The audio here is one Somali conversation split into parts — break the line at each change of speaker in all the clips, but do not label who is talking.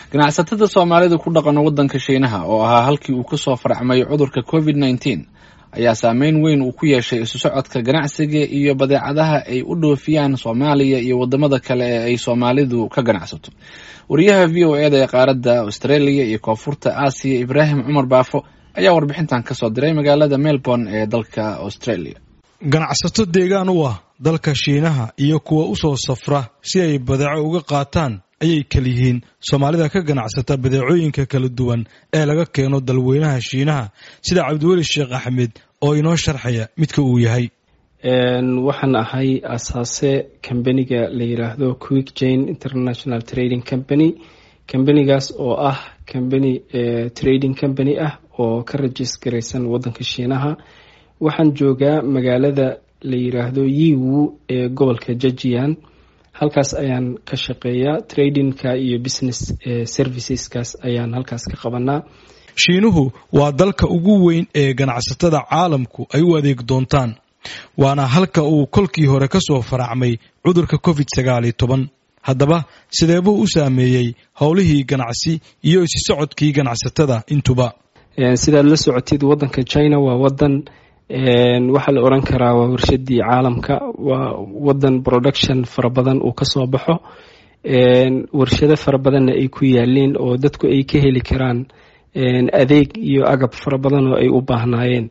ganacsatada soomaalida ku dhaqan waddanka shiinaha oo ahaa halkii uu kasoo farcmay cudurka covid nneteen ayaa saameyn weyn uu ku yeeshay isu socodka ganacsiga iyo badeecadaha ay u dhoofiyaan soomaaliya iyo wadamada kale ee ay soomaalidu ka ganacsato wariyaha v o eda ee qaaradda australia iyo koonfurta aasiya ibraahim cumar baafo ayaa warbixintan kasoo diray magaalada melbourne ee dalka australia
ganacsato deegaan u ah dalka shiinaha iyo kuwa usoo safra si ay badeeco uga qaataan ayay kaliyihiin soomaalida ka ganacsata badeecooyinka kala duwan ee laga keeno dalweynaha shiinaha sida cabdiweli sheekh axmed oo inoo sharxaya midka uu yahay
waxaan ahay asaase kambaniga la yiraahdo quick jane international trading company kambanigaas oo ah kambani trading company ah oo ka rajis garaysan wadanka shiinaha waxaan joogaa magaalada la yiraahdo yiwu ee gobolka jajian halkaas ayaan ka shaqeeyaa tradingka iyo business serviceskaas ayaan halkaas ka qabanaa
shiinuhu waa dalka ugu weyn ee ganacsatada caalamku ay u adeeg doontaan waana halka uu kolkii hore ka soo faracmay cudurka covid sagaal iyo toban haddaba sideebuu u saameeyey howlihii ganacsi iyo isi socodkii ganacsatada intuba
sidaad la socotid wadanka china waa wadan waxaa la oran karaa waa warshadii caalamka waa wadan production fara badan uu kasoo baxo warshado fara badanna ay ku yaaliin oo dadku ay ka heli karaan adeeg iyo agab fara badan oo ay u baahnaayeen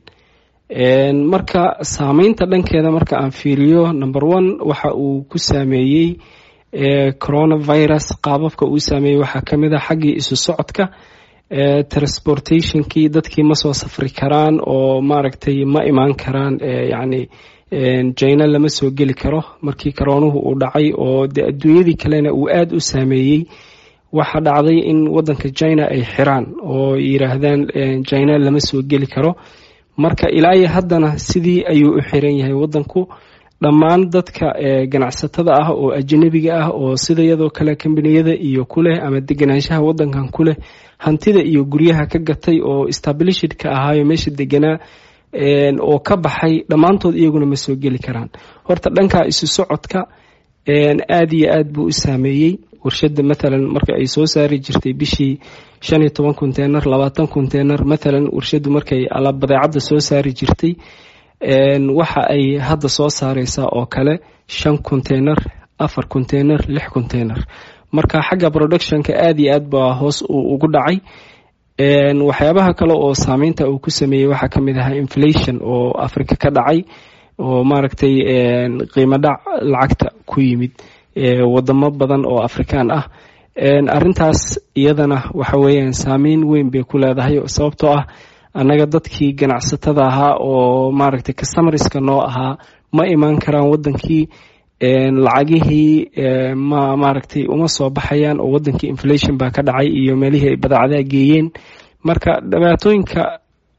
marka saameynta dhankeeda marka aan fiiriyo number one waxa uu ku saameeyey coronavirus qaababka uu saameeyey waxaa kamid a xaggii isu socodka transportationkii dadkii ma soo safri karaan oo maaragtay ma imaan karaan yacni jina lama soo geli karo markii karoonuhu uu dhacay oo de adduunyadii kalena uu aada u saameeyey waxaa dhacday in wadanka china ay xiraan oo yiraahdaan china lama soo geli karo marka ilaa iyo haddana sidii ayuu u xiran yahay wadanku dhammaan dadka ganacsatada ah oo ajanabiga ah oo sida iyadoo kale kambaniyada iyo kuleh ama deganaanshaha wadankan kuleh hantida iyo guryaha ka gatay oo stablishidka ahaayo meesha deganaa oo ka baxay dhammaantood iyaguna ma soo geli karaan horta dhankaa isu socodka aada iyo aad buu u saameeyey warshada mathalan marka ay soo saari jirtay bishii shan iyo toban conteynar labaatan conteynar mathalan warshadu markay badeecadda soo saari jirtay waxa ay hadda soo saareysaa oo kale shan conteynar afar conteynar lix conteynar marka xagga productionka aada iyo aad baa hoos uu ugu dhacay waxyaabaha kale oo saameynta uu ku sameeyey waxaa kamid ahaa inflation oo africa ka dhacay oo maaragtay qiimo dhac lacagta ku yimid wadamo badan oo afrikaan ah arintaas iyadana waxa weeyaan saameyn weyn bay ku leedahay sababtoo ah annaga dadkii ganacsatada ahaa oo maaragtay customarska noo ahaa ma imaan karaan wadankii lacagihii ma maaragtay uma soo baxayaan oo wadankii inflation baa ka dhacay iyo meelihii ay badeecadaha geeyeen marka dhibaatooyinka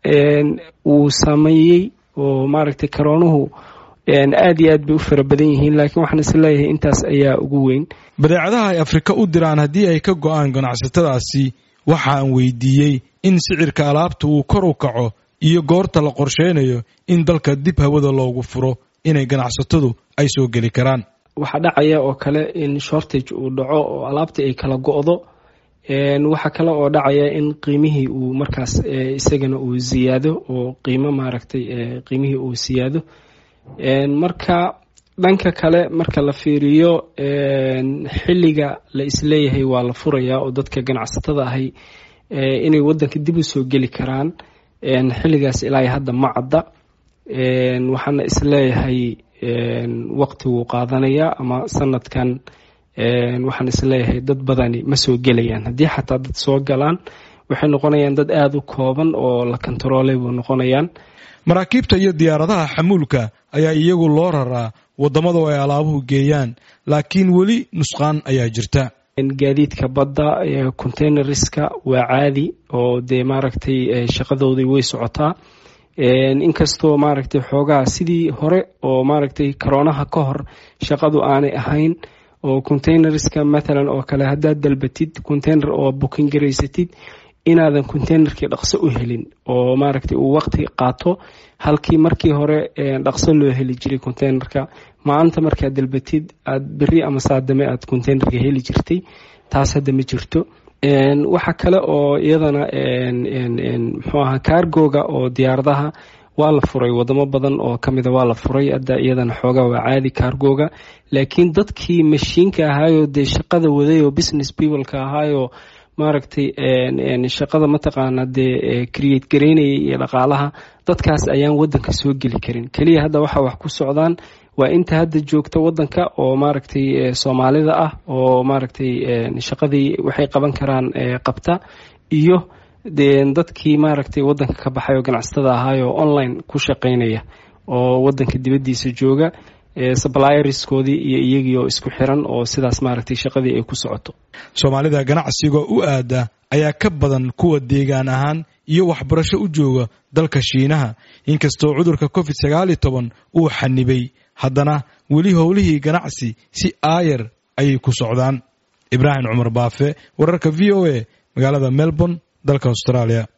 uu sameeyey oo maaragtay karoonuhu aada iyo aad bay u fara badan yihiin laakiin waxaan is leeyahay intaas ayaa ugu weyn
badeecadaha ay afrika u diraan haddii ay ka go-aan ganacsatadaasi waxa aan weydiiyey in sicirka alaabta uu kor u kaco iyo goorta la qorsheynayo in dalka dib hawada loogu furo inay ganacsatadu ay soo geli karaan
waxaa dhacaya oo kale in shortage uu dhaco oo alaabta ay kala go-do waxaa kale oo dhacaya in qiimihii uu markaas isagana uu siyaado oo qiimo maaragtay qiimihii uu siyaado marka dhanka kale marka la fiiriyo xilliga la isleeyahay waa la furayaa oo dadka ganacsatada ahay inay wadanka dib u soo geli karaan xilligaas ilaa hadda ma cadda waxaana isleeyahay waqti wuu qaadanayaa ama sanadkan waxaan isleeyahay dad badani ma soo gelayaan haddii xataa dad soo galaan waxay noqonayaan dad aada u kooban oo la kontaroolay buu noqonayaan
maraakiibta iyo diyaaradaha xamuulka ayaa iyagu loo raraa wadamada ay alaabuhu geeyaan laakiin weli nusqaan ayaa jirta
gaadiidka badda containerska waa caadi oo dee maaragtay shaqadoodii way socotaa inkastoo maaragtay xoogaa sidii hore oo maaragtay karoonaha ka hor shaqadu aanay ahayn oo containerska mathalan oo kale haddaad dalbatid container oo booking garaysatid inaadan containerkii dhaqso u helin oo maaragtay uu waqti qaato halkii markii hore dhaqso loo heli jiray containerka maanta markaad dalbatid aad beri ama saadame aad containerka heli jirtay taas hadda ma jirto waxaa kale oo iyadana muxuu ahaa kaargoga oo diyaaradaha waa la furay wadamo badan oo kamida waa la furay hadda iyadana xoogaa waa caadi kaargoga laakiin dadkii mashiinka ahaayoo dee shaqada waday oo business peopleka ahaayoo maaragtay shaqada mataqaana dee create garaynayay iyo dhaqaalaha dadkaas ayaan wadanka soo geli karin keliya hadda waxa wax ku socdaan waa inta hadda joogta wadanka oo maaragtay soomaalida ah oo maaragtay shaqadii waxay qaban karaan qabta iyo dadkii maaragtay wadanka ka baxay oo ganacsatada ahaayoo online ku shaqaynaya oo wadanka dibaddiisa jooga sublierskoodii iyo iyagii oo isku xiran oo sidaas maaragtay shaqadii ay ku socoto
soomaalida ganacsiga u aada ayaa ka badan kuwa deegaan ahaan iyo waxbarasho u jooga dalka shiinaha inkastoo cudurka covid sagaal iyo toban uu xanibay haddana weli howlihii ganacsi si aayar ayay ku socdaan ibraahim cumar baafe wararka v o a magaalada melbourne dalka australia